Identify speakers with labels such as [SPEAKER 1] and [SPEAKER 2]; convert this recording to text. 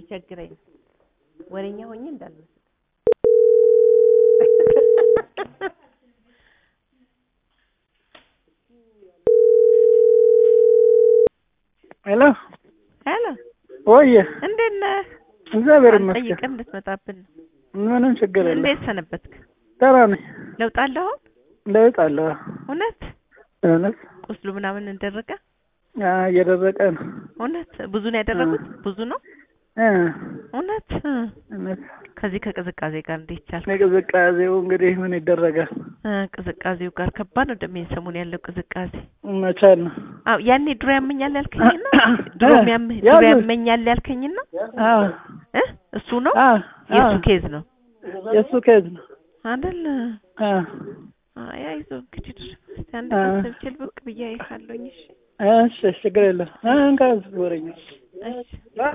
[SPEAKER 1] ሲቸግረኝ ነው። ወሬኛ ሆኜ እንዳልመስል
[SPEAKER 2] ሄሎ
[SPEAKER 1] ሄሎ፣
[SPEAKER 2] ወየ
[SPEAKER 1] እንዴት ነህ?
[SPEAKER 2] እግዚአብሔር ይመስገን
[SPEAKER 1] ጠይቀን እንድትመጣብን ነው።
[SPEAKER 2] ምንም ችግር የለም
[SPEAKER 1] እንዴት ሰነበትክ?
[SPEAKER 2] ደህና ነኝ
[SPEAKER 1] ለውጥ አለ አሁን?
[SPEAKER 2] ለውጥ አለ
[SPEAKER 1] እውነት
[SPEAKER 2] እውነት
[SPEAKER 1] ቁስሉ ምናምን እንደረቀ?
[SPEAKER 2] አ እየደረቀ ነው
[SPEAKER 1] እውነት ብዙ ነው ያደረጉት? ብዙ ነው
[SPEAKER 2] እ
[SPEAKER 1] እውነት? እ።
[SPEAKER 2] እውነት
[SPEAKER 1] ከዚህ ከቅዝቃዜ ጋር እንዴት ቻልክ?
[SPEAKER 2] የቅዝቃዜው እንግዲህ ምን ይደረጋል
[SPEAKER 1] እ፣ ቅዝቃዜው ጋር ከባድ ነው እንደሚል ሰሞን ያለው ቅዝቃዜ።
[SPEAKER 2] መቻል ነው
[SPEAKER 1] አዎ ያኔ ድሮ ያመኛል ያልከኝና ድሮ ያመኝ
[SPEAKER 2] ያ
[SPEAKER 1] ድሮ
[SPEAKER 2] ነው።
[SPEAKER 1] ያመኛል ያልከኝና
[SPEAKER 2] አ
[SPEAKER 1] እ እሱ ነው
[SPEAKER 2] አ
[SPEAKER 1] የእሱ
[SPEAKER 2] አ
[SPEAKER 1] ኬዝ ነው
[SPEAKER 2] የእሱ ኬዝ ነው
[SPEAKER 1] አይደል?
[SPEAKER 2] አ
[SPEAKER 1] አይ አይዞህ እንግዲህ ድረስ እስቲ አንድ
[SPEAKER 2] አ
[SPEAKER 1] ቀን ስብችል ብቅ ብዬ አይሃለሁኝ። እሺ
[SPEAKER 2] እሺ ችግር የለም አ እንካ ወረኛ
[SPEAKER 1] እሺ